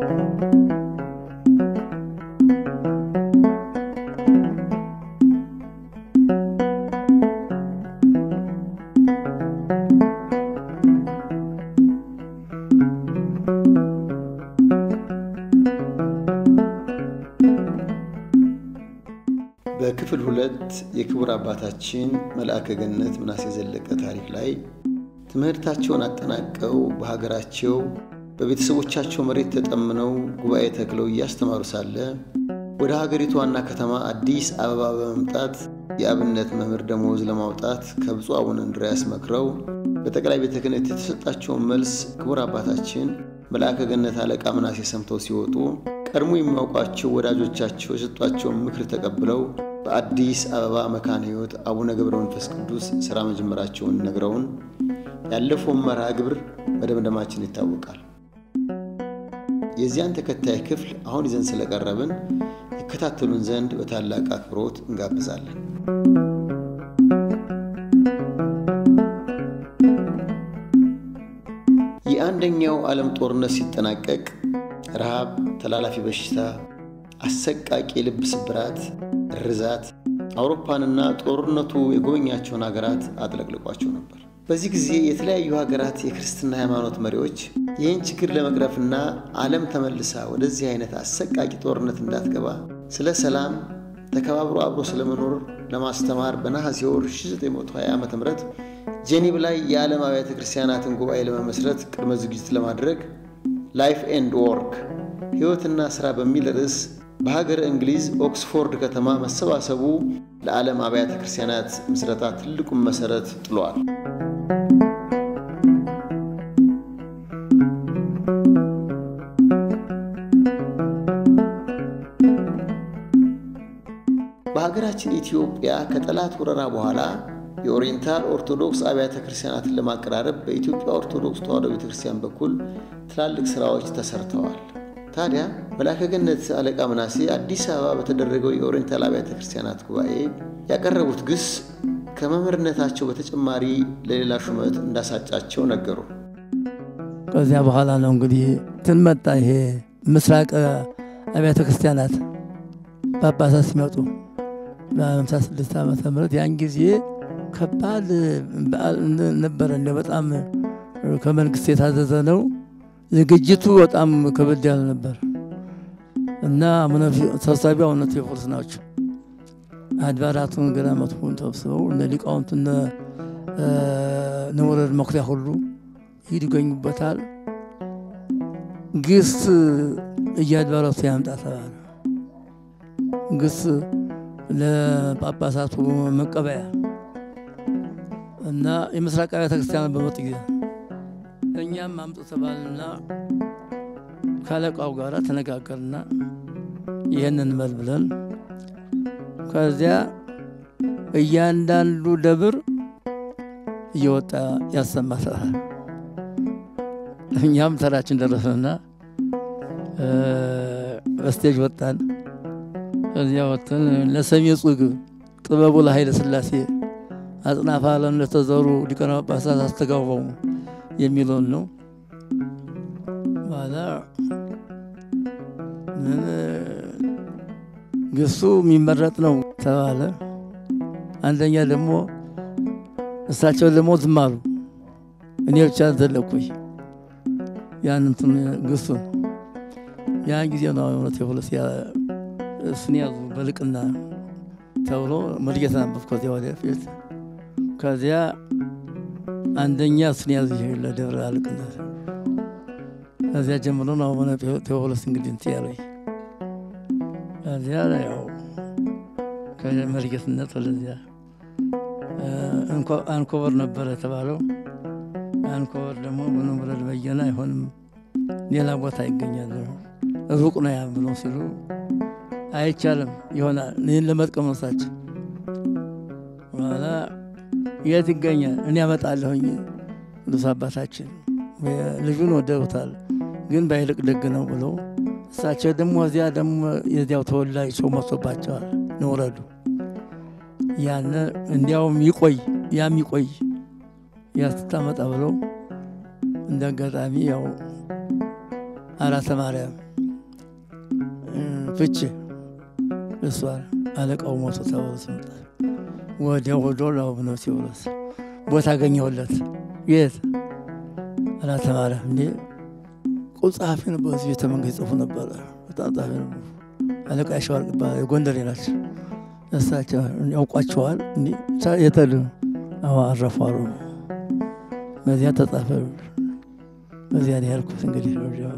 በክፍል ሁለት የክቡር አባታችን መልአከ ገነት ምናሴ ዘለቀ ታሪክ ላይ ትምህርታቸውን አጠናቀው በሀገራቸው በቤተሰቦቻቸው መሬት ተጠምነው ጉባኤ ተክለው እያስተማሩ ሳለ ወደ ሀገሪቱ ዋና ከተማ አዲስ አበባ በመምጣት የአብነት መምህር ደመወዝ ለማውጣት ከብፁዕ አቡነ እንድርያስ መክረው በጠቅላይ ቤተ ክህነት የተሰጣቸውን መልስ ክቡር አባታችን መልአከ ገነት አለቃ ምናሴ ሰምተው ሲወጡ ቀድሞ የሚያውቋቸው ወዳጆቻቸው የሰጧቸውን ምክር ተቀብለው በአዲስ አበባ መካነ ሕይወት አቡነ ገብረ መንፈስ ቅዱስ ሥራ መጀመራቸውን ነግረውን ያለፈውን መርሃ ግብር መደምደማችን ይታወቃል። የዚያን ተከታይ ክፍል አሁን ይዘን ስለቀረብን ይከታተሉን ዘንድ በታላቅ አክብሮት እንጋብዛለን። የአንደኛው ዓለም ጦርነት ሲጠናቀቅ ረሃብ፣ ተላላፊ በሽታ፣ አሰቃቂ የልብ ስብራት፣ ርዛት አውሮፓንና ጦርነቱ የጎበኛቸውን ሀገራት አጥለቅልቋቸው ነበር። በዚህ ጊዜ የተለያዩ ሀገራት የክርስትና ሃይማኖት መሪዎች ይህን ችግር ለመቅረፍና ዓለም ተመልሳ ወደዚህ አይነት አሰቃቂ ጦርነት እንዳትገባ ስለ ሰላም ተከባብሮ አብሮ ስለመኖር ለማስተማር በነሐሴ ወር 1920 ዓ ም ጄኔቭ ላይ የዓለም አብያተ ክርስቲያናትን ጉባኤ ለመመስረት ቅድመ ዝግጅት ለማድረግ ላይፍ ኤንድ ወርክ ሕይወትና ሥራ በሚል ርዕስ በሀገር እንግሊዝ ኦክስፎርድ ከተማ መሰባሰቡ ለዓለም አብያተ ክርስቲያናት ምስረታ ትልቁን መሠረት ጥሏል። በሀገራችን ኢትዮጵያ ከጠላት ወረራ በኋላ የኦሪየንታል ኦርቶዶክስ አብያተ ክርስቲያናትን ለማቀራረብ በኢትዮጵያ ኦርቶዶክስ ተዋሕዶ ቤተ ክርስቲያን በኩል ትላልቅ ሥራዎች ተሰርተዋል። ታዲያ መልአከ ገነት አለቃ ምናሴ አዲስ አበባ በተደረገው የኦሪየንታል አብያተ ክርስቲያናት ጉባኤ ያቀረቡት ግስ ከመምህርነታቸው በተጨማሪ ለሌላ ሹመት እንዳሳጫቸው ነገሩ። ከዚያ በኋላ ነው እንግዲህ ትንመጣ ይሄ ምስራቅ አብያተ ክርስቲያናት ጳጳሳት ሲመጡ በሃምሳ ስድስት ዓመተ ምህረት ያን ጊዜ ከባድ በዓል ነበረ። እንደ በጣም ከመንግስት የታዘዘ ነው። ዝግጅቱ በጣም ከበድ ያለ ነበር እና ሰብሳቢ አቡነ ቴዎፍሎስ ናቸው። አድባራቱን ገዳማቱን ተሰብስበው እነ ሊቃውንት እነ ነወረድ መኩሪያ ሁሉ ይገኙበታል። ግስ እያድባራቱ ያምጣ ተባለ። ግስ ለጳጳሳቱ መቀበያ እና የምስራቅ አብያተ ክርስቲያን በመጡ ጊዜ እኛም አምጡ ተባልና ከአለቃው ጋር ተነጋገርና ይህንን መል ብለን ከዚያ እያንዳንዱ ደብር እየወጣ ያሰማታል። እኛም ተራችን ደረስንና በስቴጅ ወጣን። ከዚያ ወጥተን ለሰሜ ጽግ ጥበቡ ለኃይለ ሥላሴ አጽናፈ ዓለም ለተዘሩ ሊቃነ ጳጳሳት አስተጋባው የሚለውን ነው። በኋላ ምን ግሱ የሚመረጥ ነው ተባለ። አንደኛ ደግሞ እሳቸው ደግሞ ዝም አሉ። እኔ ብቻ ዘለኩኝ ያን እንትን ግሱን ያን ጊዜ ነው እውነት የሁለት እሱን ያዙ በልቅና ተብሎ መርጌታ ነበር። ከዚያ ወደፊት ከዚያ አንደኛ እሱን ያዙ ለደብረ አልቅነት ከዚያ ጀምሮ ነው አቡነ ቴዎፍሎስ እንግዲህ እንትን ያለኝ ከዚያ ያው ከመርጌትነት ወደዚያ አንኮበር ነበረ የተባለው። አንኮበር ደግሞ በኖምረድ በየነ አይሆንም ሌላ ቦታ ይገኛል ሩቅ ነው ያ ብሎ ሲሉ አይቻልም ይሆናል ይህን ለመጥቀም ነው እሳቸው በኋላ የት ይገኛል እኔ ያመጣለሁኝ ቅዱስ አባታችን ልጁን ወደውታል ግን ባይልቅ ደግ ነው ብሎ እሳቸው ደግሞ እዚያ ደግሞ የዚያው ተወላጅ ሰው መጥቶባቸዋል ንውረዱ ያን እንዲያውም ይቆይ ያም ይቆይ ያስታመጣ ብለው እንደ አጋጣሚ ያው አራተ ማርያም ፍቼ እሷን አለቃው ሞቶ ተብሎ ሲመጣ ወዲያው ወዶ ለአቡነ ቴዎድሮስ ቦታ አገኘሁለት። የት አራተ ማርያም እንዴ ጸሐፊ ነበሩ። እዚህ ቤተ መንግስት ጽፉ ነበረ። በጣም ጸሐፊ ነበሩ። አለቃ ያሸዋል ጎንደሬ ናቸው። እሳቸው ያውቋቸዋል። የተሉ አዎ አረፉ አሉ። በዚያ ተጻፈ። በዚያ ነው ያልኩት። እንግዲህ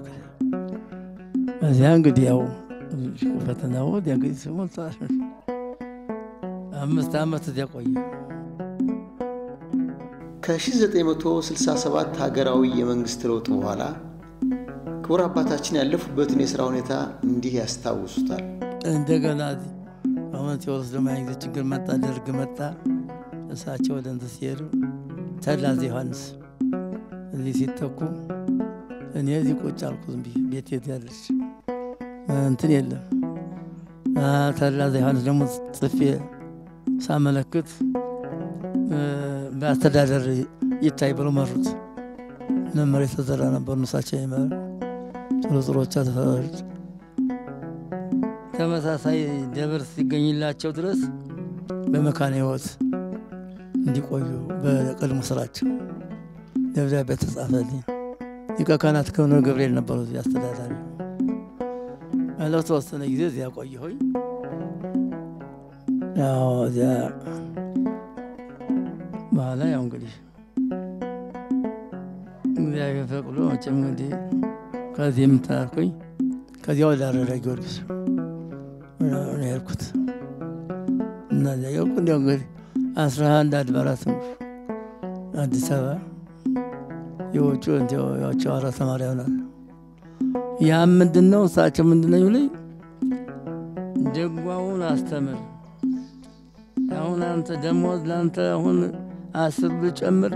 በዚያ እንግዲህ ያው ፈተና ወዲያ እንግዲህ ስሞልተዋል። አምስት ዓመት እዚያ ቆየ። ከ1967 ሀገራዊ የመንግስት ለውጥ በኋላ ክቡር አባታችን ያለፉበትን የሥራ ሁኔታ እንዲህ ያስታውሱታል። እንደገና አሁን ቴዎድሮስ ደግሞ ያን ጊዜ ችግር መጣ፣ ደርግ መጣ። እሳቸው ወደ እንትን ሲሄዱ ተድላ ዮሐንስ እዚህ ሲተኩ እኔ እዚህ ቁጭ አልኩ። ዝም ብዬ ቤት የት ያለች እንትን የለም። ተድላ ዮሐንስ ደግሞ ጽፌ ሳመለክት በአስተዳደር ይታይ ብሎ መሩት። መመሪያ የተዘራ ነበሩ እሳቸው ይመሩ ጥሩ ጥሮቻ ተፈራሩት። ተመሳሳይ ደብር ሲገኝላቸው ድረስ በመካነ ሕይወት እንዲቆዩ በቀድሞ ስራቸው ደብዳቤ ተጻፈልኝ። ሊቀ ካህናት ከሆነ ገብርኤል ነበሩ እዚህ አስተዳዳሪ። ለተወሰነ ጊዜ እዚያ ቆየሁኝ። ያው እዚያ በኋላ ያው እንግዲህ እግዚአብሔር ፈቅዶ መቼም እንግዲህ ከዚህ የምታርኩኝ ከዚያ ወደ አረዳ ጊዮርጊስ ነው ያልኩት። እነዚያ ያልኩ እንዲያው እንግዲህ አስራ አንድ አድባራት አዲስ አበባ የውጭ ያቸው አራተ ማርያም ናት። ያም ምንድን ነው እሳቸው ምንድን ነው ይሉኝ ደጓውን አስተምር አሁን አንተ ደሞዝ ለአንተ አሁን አስር ብጨምር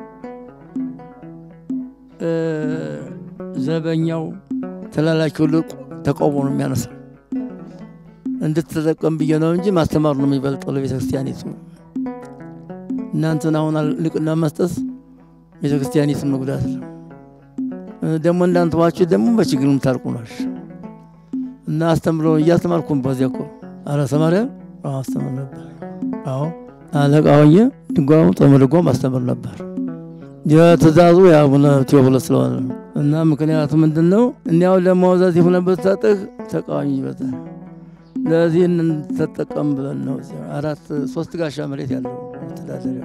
ዘበኛው ተላላኪው ልቅ ተቃውሞ ነው የሚያነሳው። እንድትጠቀም ብዬ ነው እንጂ ማስተማር ነው የሚበልጠው ለቤተ ክርስቲያኒቱ። እናንተን አሁን ልቅና መስጠት ቤተ ክርስቲያኒቱን መጉዳት ነው። ደግሞ እንዳንተዋችሁ ደግሞ በችግር ምታርቁ ናችሁ እና አስተምሮ እያስተማርኩም በዚያ እኮ አራተ ማርያም አስተምር ነበር። አዎ አለቃ ሆኜ ድጓም ጾመ ድጓም አስተምር ነበር። የትእዛዙ የአቡነ ቴዎፍሎስ ስለሆነ እና ምክንያቱ ምንድን ነው? እንዲያው ለማውዛት የሆነበት ታጥህ ተቃዋሚ ይበዛል። ለዚህ እንተጠቀም ብለን ነው አራት ሶስት ጋሻ መሬት ያለው መተዳደሪያ።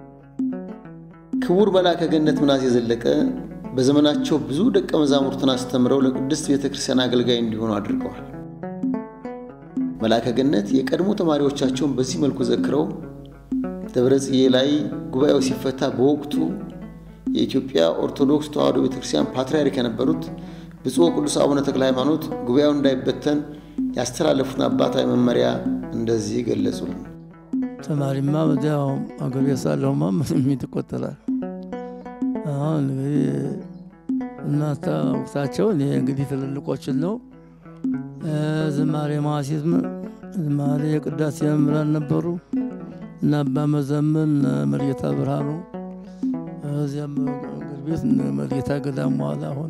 ክቡር መልአከ ገነት ምናሴ ዘለቀ በዘመናቸው ብዙ ደቀ መዛሙርትን አስተምረው ለቅድስት ቤተ ክርስቲያን አገልጋይ እንዲሆኑ አድርገዋል። መልአከ ገነት የቀድሞ ተማሪዎቻቸውን በዚህ መልኩ ዘክረው ደብረ ጽጌ ላይ ጉባኤው ሲፈታ በወቅቱ የኢትዮጵያ ኦርቶዶክስ ተዋሕዶ ቤተ ክርስቲያን ፓትርያርክ የነበሩት ብፁዕ ቅዱስ አቡነ ተክለ ሃይማኖት ጉባኤው እንዳይበተን ያስተላለፉትን አባታዊ መመሪያ እንደዚህ ገለጹልን። ተማሪማ በዚያው አገር ቤት ሳለሁማ ምንም ይቆጠራል። አሁን እንግዲህ እናታ ወቅታቸው እኔ እንግዲህ ትልልቆችን ነው ዝማሬ ማሲት ዝማሬ የቅዳሴ መምህራን ነበሩ እና አባ መዘምን መርጌታ ብርሃኑ እዚያም እግር ቤት መርጌታ ገዳም በኋላ ሆነ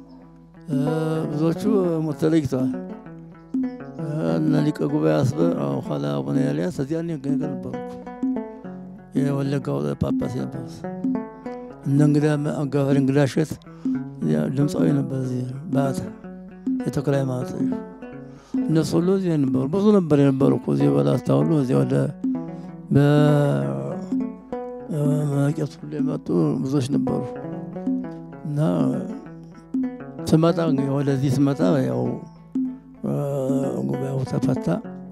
ብዙዎቹ ሞት ተለይተዋል። እና ሊቀ ጉባኤ አስበ ኋላ አቡነ ኤልያስ እዚያ እኔ ነበርኩ የወለጋው ጳጳስ ነበሩት። እነ እንግዳ አጋፋሪ እንግዳ እሸት ድምፃዊ ነበር እዚህ በአታ የተክለ ሃይማኖት እነሱ ሁሉ እዚህ ነበሩ። ብዙ ነበር የነበሩ እኮ እዚህ በላስታ ሁሉ እዚህ ወደ በመቄት ሁሉ የመጡ ብዙዎች ነበሩ እና ስመጣ ወደዚህ ስመጣ ያው ጉባኤው ተፈታ።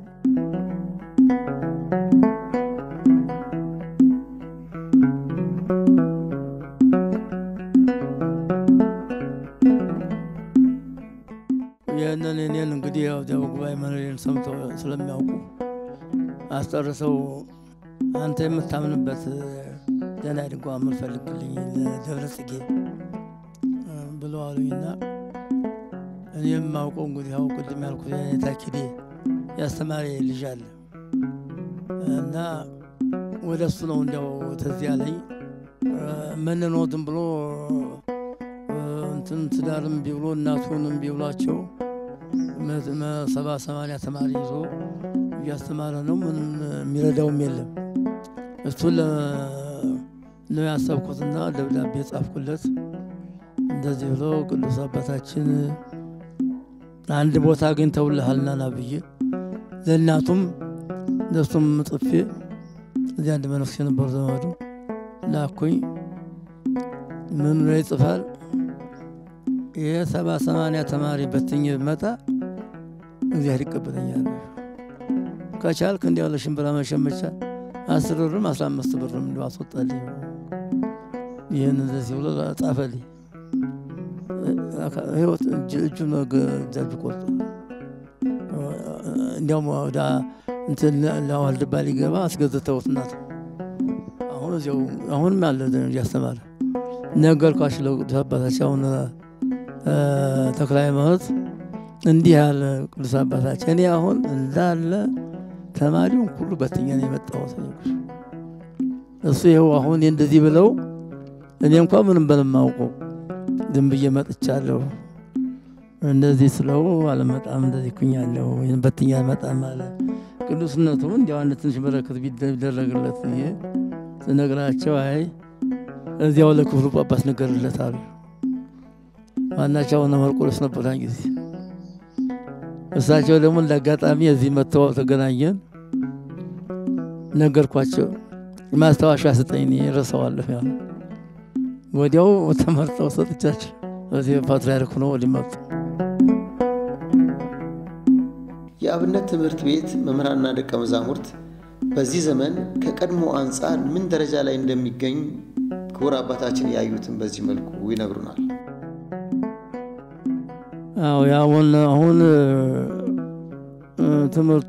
ይህንን እኔን እንግዲህ ያው እዚያው ጉባኤ መኖሬን ሰምተው ስለሚያውቁ አስጨርሰው አንተ የምታምንበት ደህና ድጓ የምንፈልግልኝ ደብረ ጽጌ ብለው አሉኝና እኔ የማውቀው እንግዲህ ያው ቅድም ያልኩት የኔታ ኪዴ ያስተማሪ ልጅ አለ እና ወደ እሱ ነው እንዲያው ተዚህ ያለኝ መንኖ ዝም ብሎ እንትን ትዳርም ቢብሎ እናቱንም ቢብሏቸው ሰባ ሰማንያ ተማሪ ይዞ እያስተማረ ነው። ምንም የሚረዳውም የለም። እሱን ነው ያሰብኩትና ደብዳቤ ጻፍኩለት። እንደዚህ ብሎ ቅዱስ አባታችን አንድ ቦታ አግኝተውልሃልና ና ብዬ ለእናቱም ለሱም ጽፌ እዚህ አንድ መነኩሴ ነበሩ ዘመዱ ላኩኝ። ምን ላይ ይጽፋል? ይህ ሰባ ሰማንያ ተማሪ በትኝ ብመጣ እግዚአብሔር ይቀበለኛል። ከቻልክ እንዲያው ለሽንብራ መሸመቻ አስር ብርም አስራ አምስት ብርም እንዲ አስወጣልኝ። ይህን እንደዚህ ብሎ ጻፈልኝ። ህይወት እጁ እጃጁ ቆርጦ እንዲያውም ወደ እንትን ለዋልድባ ሊገባ አስገዝተውት እናት አሁን እዚያው አሁንም ያለ እያስተማረ ነገርኳቸው ለቅዱስ አባታችን አሁን ተክለ ሃይማኖት እንዲህ ያለ ቅዱስ አባታችን እኔ አሁን እንዳለ ተማሪውን ሁሉ በትኛ ነው የመጣሁት። እሱ ይኸው አሁን እንደዚህ ብለው እኔ እንኳ ምንም በለማውቀው ዝም ብዬ መጥቻለሁ። እንደዚህ ስለው አለመጣም እንደዚህ ኩኛለሁ ወይም በትኛ አልመጣም አለ። ቅዱስነቱ እንዲያው አንድ ትንሽ በረከት ቢደረግለት ብዬ ስነግራቸው አይ እዚያው ለክፍሉ ጳጳስ ነገርለት አሉ። ዋናቸው አቡነ መርቆሬዎስ ነበር ያን ጊዜ። እሳቸው ደግሞ እንደ አጋጣሚ እዚህ መጥተው ተገናኘን። ነገርኳቸው። ማስታወሻ ስጠኝ ረሳዋለሁ ያሉ ወዲያው ተመርጠው ሰጥቻቸው እዚህ ፓትርያርክ ሆነው ወዲህ መጡ። የአብነት ትምህርት ቤት መምህራንና ደቀ መዛሙርት በዚህ ዘመን ከቀድሞ አንጻር ምን ደረጃ ላይ እንደሚገኝ ክቡር አባታችን ያዩትን በዚህ መልኩ ይነግሩናል። አዎ ያሁን አሁን ትምህርቱ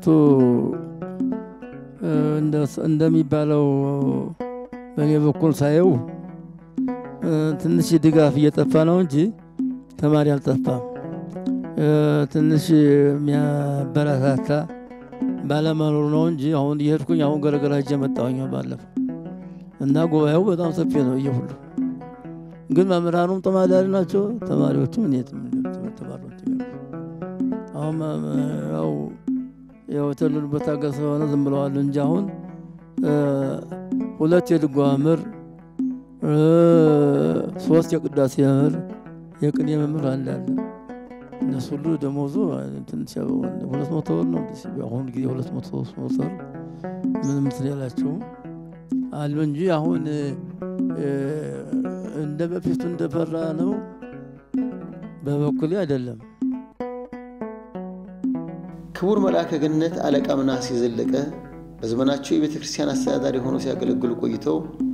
እንደሚባለው በእኔ በኩል ሳየው ትንሽ ድጋፍ እየጠፋ ነው እንጂ ተማሪ አልጠፋም። ትንሽ የሚያበረታታ ባለመኖሩ ነው እንጂ አሁን እየሄድኩኝ አሁን ገረገራ ሄጄ መጣሁኝ ባለፈው እና ጉባኤው በጣም ሰፊ ነው እየሁሉ ግን መምህራኑም ተማዳሪ ናቸው። ተማሪዎቹም እኔትም ተማሪዎች አሁን ያው ያው የተወለዱበት ሀገር ስለሆነ ዝም ብለዋል እንጂ አሁን ሁለት የድጓ መምህር፣ ሶስት የቅዳሴ መምህር፣ የቅኔ መምህር አንድ አለ። እነሱ ሁሉ ደሞዙ ትንሽ ሁለት መቶ ብር ነው። አሁን ጊዜ ሁለት መቶ ሶስት መቶ ብር ምንም እንትን ያላቸውም አሉ እንጂ አሁን እንደ በፊቱ እንደፈራ ነው በበኩሌ አይደለም። ክቡር መልአከ ገነት አለቃ ምናሴ ዘለቀ በዘመናቸው የቤተ ክርስቲያን አስተዳዳሪ ሆነው ሲያገለግሉ ቆይተው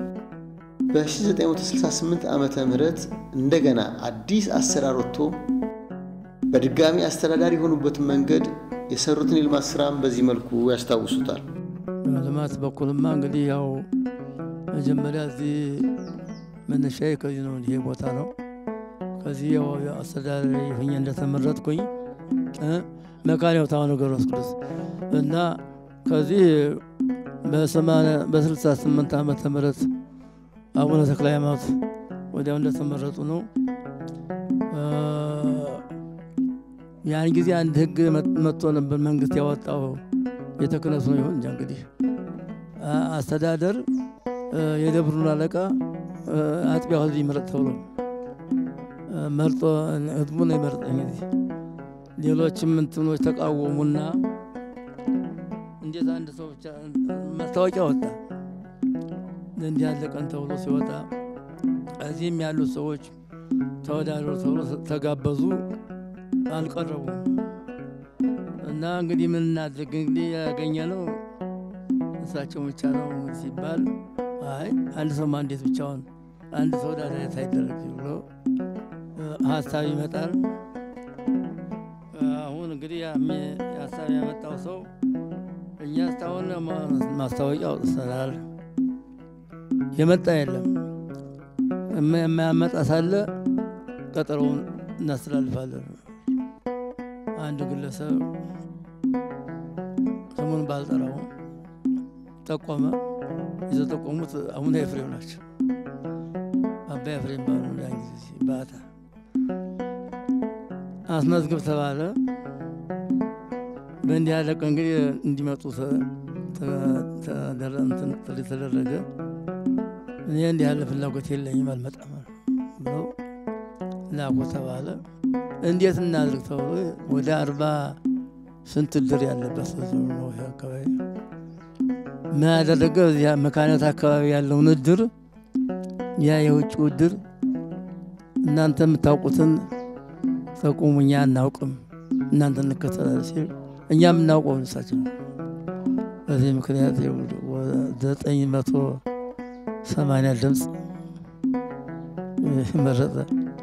በ1968 ዓመተ ምህረት እንደገና አዲስ አሰራር ወጥቶ በድጋሚ አስተዳዳሪ የሆኑበትን መንገድ የሰሩትን የልማት ስራም በዚህ መልኩ ያስታውሱታል። ልማት በኩልማ እንግዲህ ያው መጀመሪያ እዚህ መነሻዬ ከዚህ ነው። ይሄ ቦታ ነው። ከዚህ ያው አስተዳዳሪ ሆኜ እንደተመረጥኩኝ መካነ ሕይወት አቡነ ገብረ ቅዱስ እና ከዚህ በስልሳ ስምንት ዓመተ ምህረት አቡነ ተክለ ሃይማኖት ወዲያው እንደተመረጡ ነው። ያን ጊዜ አንድ ህግ መጥቶ ነበር መንግስት ያወጣው ቤተ ክህነቱ ነው ይሁን እንጃ እንግዲህ አስተዳደር የደብሩን አለቃ አጥቢያው ህዝብ ይመረጥ ተብሎ መርጦ ህዝቡ ነው የመረጠኝ። ጊዜ ሌሎችም እንትኖች ተቃወሙና እንዴት አንድ ሰው ብቻ ማስታወቂያ ወጣ እንዲህ ያለ ቀን ተብሎ ሲወጣ እዚህም ያሉት ሰዎች ተወዳደሩ ተብሎ ተጋበዙ፣ አልቀረቡም። እና እንግዲህ ምን እናድርግ እንግዲህ ያገኘ ነው እሳቸው ብቻ ነው ሲባል አይ አንድ ሰው እንዴት ብቻውን አንድ ተወዳዳሪ ሳይደረግ ብሎ ሀሳብ ይመጣል። አሁን እንግዲህ ሀሳብ ያመጣው ሰው እኛ እስካሁን ማስታወቂያ አውጥተናል፣ የመጣ የለም። የማያመጣ ሳለ ቀጠሮውን እናስተላልፋለን። አንድ ግለሰብ ስሙን ባልጠራው ጠቆመ። የተጠቆሙት አቡነ ኤፍሬም ናቸው። አባ ኤፍሬም ባሉ ያን ጊዜ ባታ አስመዝግብ ተባለ። በእንዲህ ያለ ቀን እንግዲህ እንዲመጡ ጥሪ ተደረገ። እኔ እንዲህ ያለ ፍላጎት የለኝም አልመጣም ብለው ላኩ ተባለ። እንዴት እናድርግ ተብሎ ወደ አርባ ስንት እድር ያለበት ነው ይሄ አካባቢ ምን ያደረገ እዚያ መካነት አካባቢ ያለውን እድር ያ የውጭ እድር እናንተ የምታውቁትን ጠቁሙ፣ እኛ አናውቅም፣ እናንተ እንከተላል ሲል እኛ የምናውቀው እሳቸው ነው። በዚህ ምክንያት ዘጠኝ መቶ ሰማንያ ድምፅ መረጠ።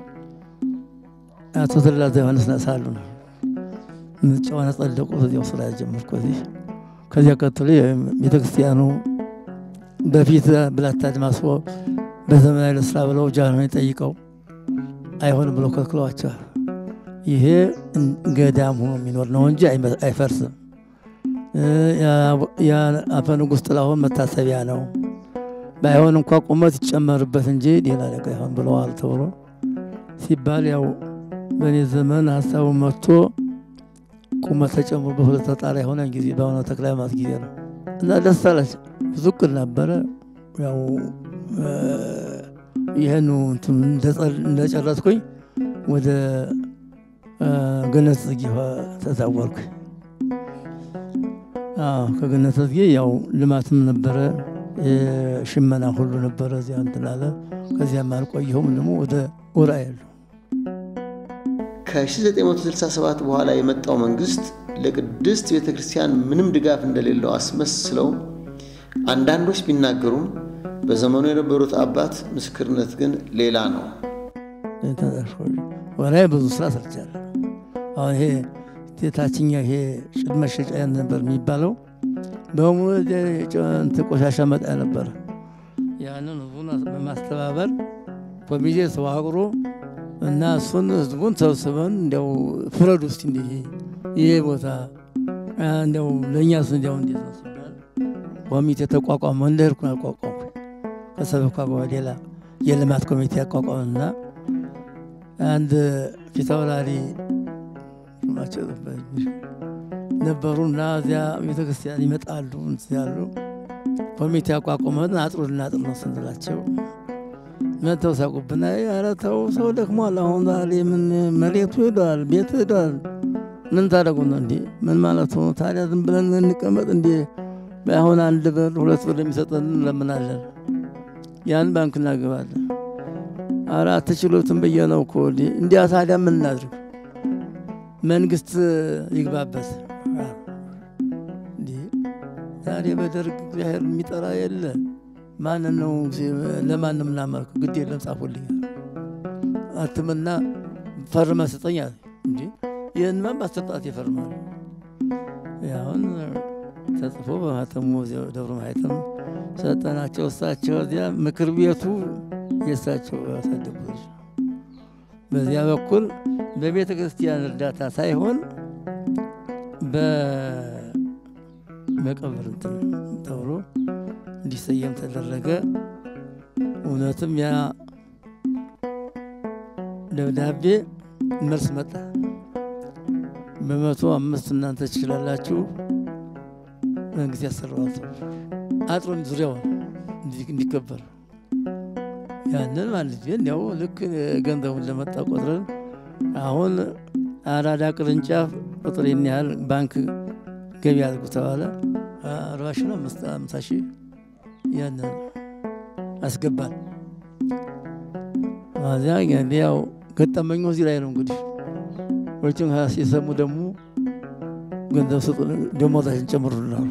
አቶ ተድላ ዮሐንስ ሳሉ ነው ምርጫውን ያጸደቁት። እዚያው ስራ ጀመርኩ እዚህ ከዚያ ቀጥሎ ቤተክርስቲያኑ በፊት ብላታ አድማስቦ በዘመናዊ ለስራ ብለው ጃንሆይ ጠይቀው አይሆንም ብለው ከልክለዋቸዋል። ይሄ ገዳም ሆኖ የሚኖር ነው እንጂ አይፈርስም። የአፈ ንጉሥ ጥላሁን መታሰቢያ ነው። ባይሆን እንኳ ቁመት ይጨመርበት እንጂ ሌላ ነገር አይሆን ብለዋል ተብሎ ሲባል ያው በእኔ ዘመን ሀሳቡ መጥቶ ቁመት ተጨምሮ በሁለት ተጣራ የሆነ ጊዜ በአሁነ ተክለ ሃይማኖት ጊዜ ነው እና ደስ አላቸው። ብዙ እቅድ ነበረ። ያው ይህኑ እንደጨረስኩኝ ወደ ገነት ጽጌ ተዛወርኩኝ። ከገነት ጽጌ ያው ልማትም ነበረ፣ ሽመና ሁሉ ነበረ። እዚያ እንትን አለ። ከዚያም አልቆየሁም ደግሞ ወደ ዑራኤል ከ1967 በኋላ የመጣው መንግስት ለቅድስት ቤተ ክርስቲያን ምንም ድጋፍ እንደሌለው አስመስለው አንዳንዶች ቢናገሩም በዘመኑ የነበሩት አባት ምስክርነት ግን ሌላ ነው። ወላሂ ብዙ ስራ ሰርቻለሁ። አሁን ይሄ የታችኛ ይሄ ጭድ መሸጫ ነበር የሚባለው በሙሉ ቆሻሻ መጣያ ነበረ። ያንን ህዝቡን በማስተባበር ኮሚቴ ተዋቅሮ እና እሱን ህዝቡን ሰብስበን እንዲያው ፍረድ ውስጥ እንዲ ይሄ ቦታ እንዲያው ለእኛስ እንዲያው እንዴት ነው ሲባል ኮሚቴ ተቋቋመ። እንደ ህርኩን አቋቋምኩ። ከሰበካ ሌላ የልማት ኮሚቴ አቋቋምና አንድ ፊታውራሪ ነበሩ እና እዚያ ቤተክርስቲያን ይመጣሉ ያሉ ኮሚቴ አቋቁመን አጥሩ ልናጥር ነው ስንላቸው መተው ሳቁብና፣ ኧረ ተው ሰው ደክሟል። አሁን ዛሬ ምን መሬቱ ሄዷል፣ ቤት ሄዷል። ምን ታደርጉ ነው እንዴ? ምን ማለት ነው ታዲያ? ዝም ብለን እንቀመጥ እንዴ? አሁን አንድ ብር ሁለት ብር የሚሰጠን እንለምናለን፣ ያን ባንክ እናገባለን። ኧረ አትችሉትም ብዬ ነው እኮ እንዲያ። ታዲያ ምን እናድርግ? መንግስት ይግባበት። ዛሬ በደርግ እግዚአብሔር የሚጠራ የለ ማንን ነው ለማንም እናመልክ? ግድ የለም ጻፉልኛል። አትምና ፈርመ ስጠኝ አለ። እንዲ ይህንማ ማሰጣት ይፈርማል። አሁን ተጽፎ በማተሙ ደብረ ማየትም ሰጠናቸው። እሳቸው እዚያ ምክር ቤቱ የእሳቸው ያሳደጉ ልጅ ነው። በዚያ በኩል በቤተ ክርስቲያን እርዳታ ሳይሆን በመቀበር እንትን ተብሎ እንዲሰየም ተደረገ። እውነትም ያ ደብዳቤ መልስ መጣ። በመቶ አምስት እናንተ ትችላላችሁ፣ መንግስት ያሰራዋል አጥሩን ዙሪያውን እንዲከበር ያንን ማለት እንዲያው ልክ ገንዘቡን ለመጣ ቆጥረን አሁን አራዳ ቅርንጫፍ ቁጥር ይህን ያህል ባንክ ገቢ አድርጉ ተባለ። አርባ ሺህ ነው አምሳ ሺህ ያንን አስገባል። እዚያ እንግዲህ ያው ገጠመኙ እዚህ ላይ ነው እንግዲህ ወጭን ሲሰሙ ደግሞ ገንዘብ ስጡ ደሞዛችን ጨምሩልናሉ።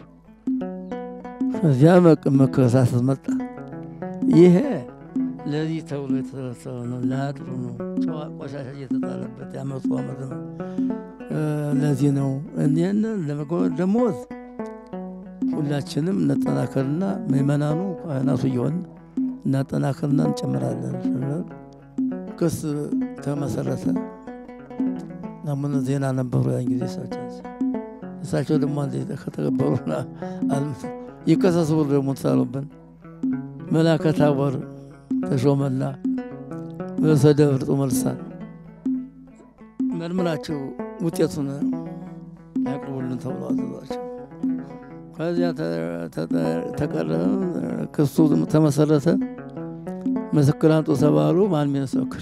እዚያ መከሳሰስ መጣ። ይሄ ለዚህ ተብሎ የተሰበሰበ ነው፣ ለአጥሩ ነው። ጨዋ ቆሻሻ እየተጣለበት ያመጡ አመት ነው። ለዚህ ነው እኔን ደሞዝ ሁላችንም እንጠናከርና ምእመናኑ ካህናቱ እየሆን እናጠናከርና እንጨምራለን። ክስ ተመሰረተ። አሁን ዜና ነበሩ ያን ጊዜ እሳቸው እሳቸው ደግሞ ከተቀበሩ ይከሰሱ ብሎ ደግሞ ተሳሉብን። መላከ ታቦር ተሾመና ርዕሰ ደብር ጡመልሳን መርምራችሁ ውጤቱን ያቅርቡልን ተብሎ አዘዟቸው። ከዚያ ተቀረበ፣ ክሱ ተመሰረተ። ምስክር አምጡ ተባሉ። ማን ሚመሰክር?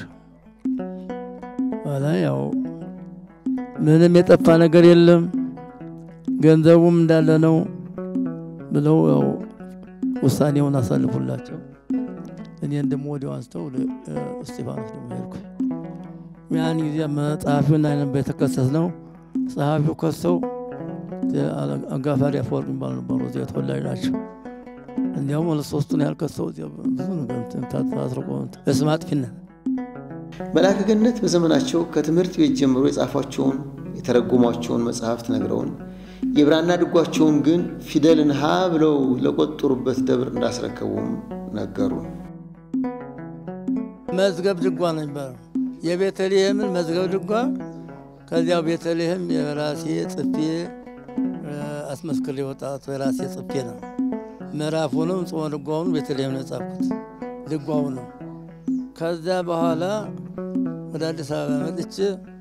ኋላ ያው ምንም የጠፋ ነገር የለም ገንዘቡም እንዳለ ነው ብለው ያው ውሳኔውን አሳልፉላቸው። እኔን ደግሞ ወዲያው አንስተው እስጢፋኖስ ደግሞ ሄድኩ። ያን ጊዜ ጸሐፊውን አይነት የተከሰስ ነው። ጸሐፊው ከሰው አጋፋሪ አፈወርቅ የሚባሉ ነበሩ። እዚያ ተወላጅ ናቸው። እንዲያውም ሁለት ሶስቱን ያልከሰው ብዙ ነገር ታስርቆ እስም አጥፊነት መልአከ ገነት በዘመናቸው ከትምህርት ቤት ጀምሮ የጻፏቸውን የተረጎሟቸውን መጽሐፍት ነግረውን የብራና ድጓቸውን ግን ፊደልን ሀ ብለው ለቆጠሩበት ደብር እንዳስረከቡም ነገሩ። መዝገብ ድጓ ነው የሚባለው። የቤተልሔምን መዝገብ ድጓ ከዚያው ቤተልሔም የራሴ ጽፌ አስመስክር የወጣቱ የራሴ ጽፌ ነው። ምዕራፉንም ጽሞ ድጓውን ቤተልሔም ነው የጻፍኩት ድጓው ነው። ከዚያ በኋላ ወደ አዲስ አበባ መጥቼ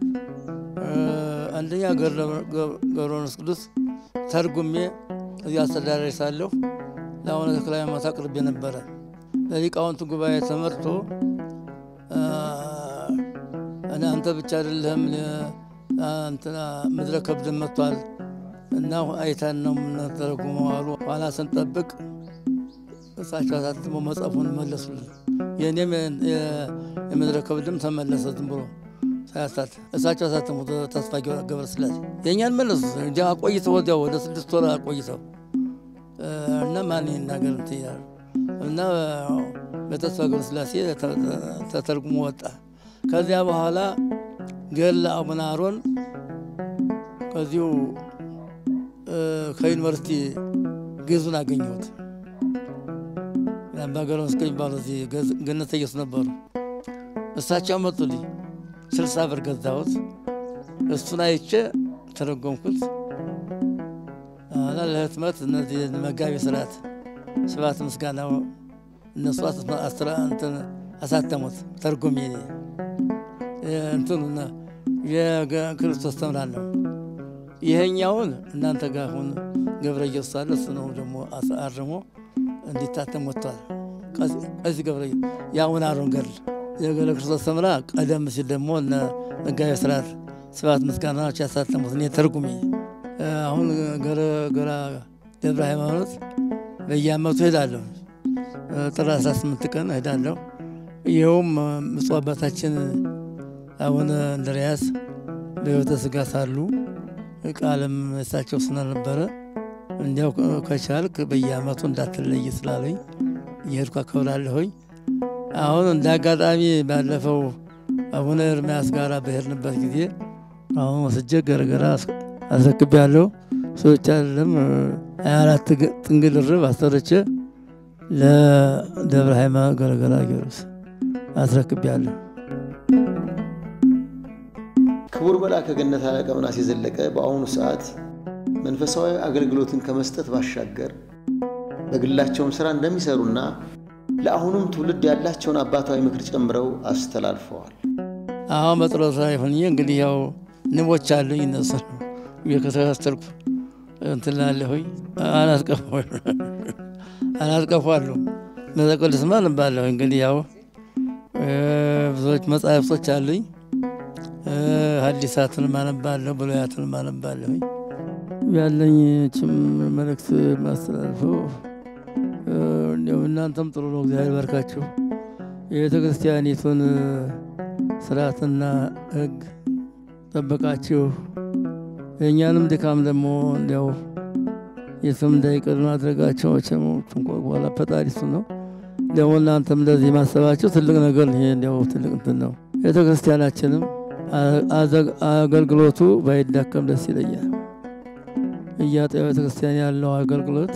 አንደኛ ገብረ መንፈስ ቅዱስ ተርጉሜ እዚህ አስተዳዳሪ ሳለሁ ለአቡነ ተክለ ሃይማኖት አቅርቤ ነበረ። ለሊቃውንት ጉባኤ ተመርቶ አንተ ብቻ አይደለህም እንትና ምድረ ከብድን መጥቷል እና አይተን ነው የምንተረጉመው አሉ። ኋላ ስንጠብቅ እሳቸው አሳትሞ መጽሐፉን መለሱልን። የእኔም የምድረ ከብድም ተመለሰ ዝም ብሎ ሳያሳት እሳቸው አሳተሙት። ተስፋ ገብረ ስላሴ የእኛን መለሱ እንጂ አቆይተው ወዲያው ወደ ስድስት ወር አቆይተው እና ማን ይናገር እንትን ይላሉ እና በተስፋ ገብረ ስላሴ ተተርጉሞ ወጣ። ከዚያ በኋላ ገድለ አቡነ አሮን ከዚሁ ከዩኒቨርሲቲ ግዙን አገኘሁት። በሀገረ መስቀል የሚባሉ እዚህ ገነተ ኢየሱስ ነበሩ። እሳቸው መጡልኝ። ስልሳ ብር ገዛሁት። እሱን አይቼ ተረጎምኩት። ኋላ ለህትመት እነዚህ መጋቢ ስርዓት ስብሐት ምስጋናው እነሱ አሳተሙት። ተርጉሜ እንትኑ የክርስቶስ ተምራለሁ። ይሄኛውን እናንተ ጋር አሁን ገብረ ኢየሱስ አለ። እሱ ነው ደግሞ አርሞ እንዲታተም ወጥቷል። ከዚህ ገብረ የአቡነ አሮን ገድል የገብረ ክርስቶስ ተምራ ቀደም ሲል ደግሞ እነ መጋቢ ስርዓት ስብሐት ምስጋና ናቸው ያሳተሙት። እኔ ተርጉሜ አሁን ገራ ደብረ ሃይማኖት በየዓመቱ ሄዳለሁ። ጥር 18 ቀን ሄዳለሁ። ይኸውም ብፁዕ አባታችን አቡነ እንድርያስ በሕይወተ ሥጋ ሳሉ ቃልም እሳቸው ስለነበረ እንዲያው ከቻልክ በየዓመቱ እንዳትለይ ስላለኝ እየሄድኩ አከብራለሁኝ። አሁን እንደ አጋጣሚ ባለፈው አቡነ ኤርምያስ ጋር በሄድንበት ጊዜ አሁን ወስጄ ገረገራ አስረክቤያለሁ። ሰዎች አይደለም ሀያ አራት ጥንግል ርብ አሰርቼ ለደብረ ሃይማኖት ገረገራ ጊዮርጊስ አስረክቤያለሁ። ክቡር መልአከ ገነት አለቃ ምናሴ ዘለቀ በአሁኑ ሰዓት መንፈሳዊ አገልግሎትን ከመስጠት ባሻገር በግላቸውም ስራ እንደሚሰሩና ለአሁኑም ትውልድ ያላቸውን አባታዊ ምክር ጨምረው አስተላልፈዋል። አሁን በጥሮታ ይሁን እንግዲህ ያው ንቦች አሉኝ እነሱ እየከተከተልኩ እንትን እላለሁኝ። አላስቀፏሉ መዘቆልስማ ልባለሁ እንግዲህ ያው ብዙዎች መጻሕፍቶች አሉኝ። ሐዲሳትን ማነባለሁ፣ ብሉያትን ማነባለሁኝ። ያለኝ ችም መልእክት ማስተላልፈው እንዲያው እናንተም ጥሩ ነው፣ እግዚአብሔር ባርካችሁ። የቤተ ክርስቲያኒቱን ስርዓትና ሕግ ጠበቃችሁ የእኛንም ድካም ደግሞ እንዲያው የትም እንዳይቀር ማድረጋቸው መቼም በኋላ ፈጣሪ እሱ ነው። ደግሞ እናንተም እንደዚህ ማሰባቸው ትልቅ ነገር ይሄ እንዲያው ትልቅ እንትን ነው። ቤተ ክርስቲያናችንም አገልግሎቱ ባይዳከም ደስ ይለኛል። እያጠ ቤተ ክርስቲያን ያለው አገልግሎት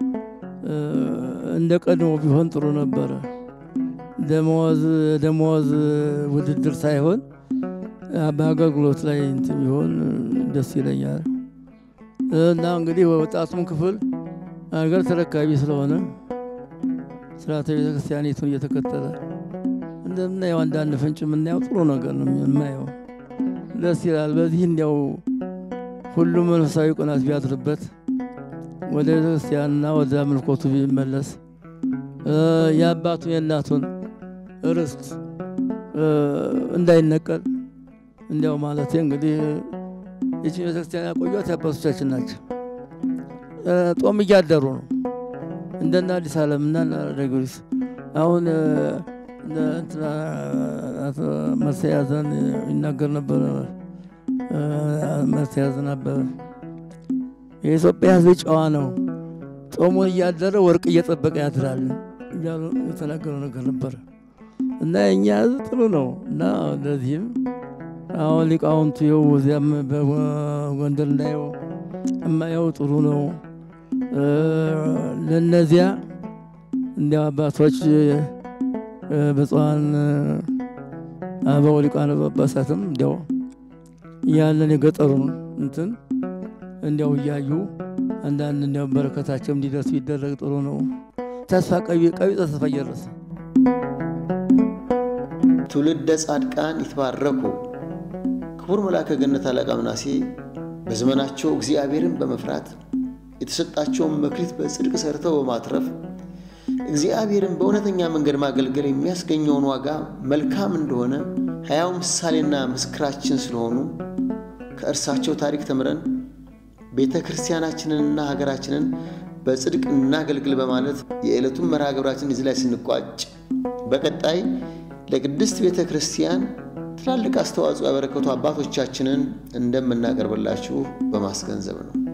እንደ ቀድሞ ቢሆን ጥሩ ነበረ። ደመወዝ ደመወዝ ውድድር ሳይሆን በአገልግሎት ላይ እንትን ቢሆን ደስ ይለኛል። እና እንግዲህ ወጣቱም ክፍል አገር ተረካቢ ስለሆነ ስርዓተ ቤተ ክርስቲያኒቱን እየተከተለ እንደምናየው አንዳንድ ፍንጭ የምናየው ጥሩ ነገር ነው የማየው። ደስ ይላል። በዚህ እንዲያው ሁሉም መንፈሳዊ ቅናት ቢያድርበት ወደ ክርስቲያንና ወደ አምልኮቱ ቢመለስ የአባቱን የእናቱን ርስት እንዳይነቀል እንዲያው ማለት እንግዲህ ይቺ ቤተክርስቲያን ያቆዩት የአባቶቻችን ናቸው። ጦም እያደሩ ነው እንደና አዲስ ዓለም እና ጊዮርጊስ አሁን መርተያዘን ይናገር ነበር። መርተያዘን ነበር የኢትዮጵያ ሕዝብ ጨዋ ነው፣ ጦሙን እያደረ ወርቅ እየጠበቀ ያድራል እያሉ የተናገረው ነገር ነበረ እና የእኛ ሕዝብ ጥሩ ነው እና እንደዚህም አሁን ሊቃውንቱ የው እዚያም በጎንደር እንዳየው እማየው ጥሩ ነው። ለነዚያ እንዲያው አባቶች ብፁዓን አበው ሊቃነ ጳጳሳትም እንዲያው ያለን የገጠሩን እንትን እንዲያው እያዩ አንዳንድ እንዲያው በረከታቸው እንዲደርሱ ይደረግ ጥሩ ነው። ተስፋ ቀቢጸ ተስፋ እየደረሰ ትውልደ ጻድቃን ይትባረኩ። ክቡር መልአከ ገነት አለቃ ምናሴ በዘመናቸው እግዚአብሔርን በመፍራት የተሰጣቸውን መክሊት በጽድቅ ሰርተው በማትረፍ እግዚአብሔርን በእውነተኛ መንገድ ማገልገል የሚያስገኘውን ዋጋ መልካም እንደሆነ ሕያው ምሳሌና ምስክራችን ስለሆኑ ከእርሳቸው ታሪክ ተምረን ቤተ ክርስቲያናችንንና ሀገራችንን በጽድቅ እናገልግል በማለት የዕለቱን መርሃ ግብራችን እዚህ ላይ ስንቋጭ በቀጣይ ለቅድስት ቤተ ክርስቲያን ትላልቅ አስተዋጽኦ ያበረከቱ አባቶቻችንን እንደምናቀርብላችሁ በማስገንዘብ ነው።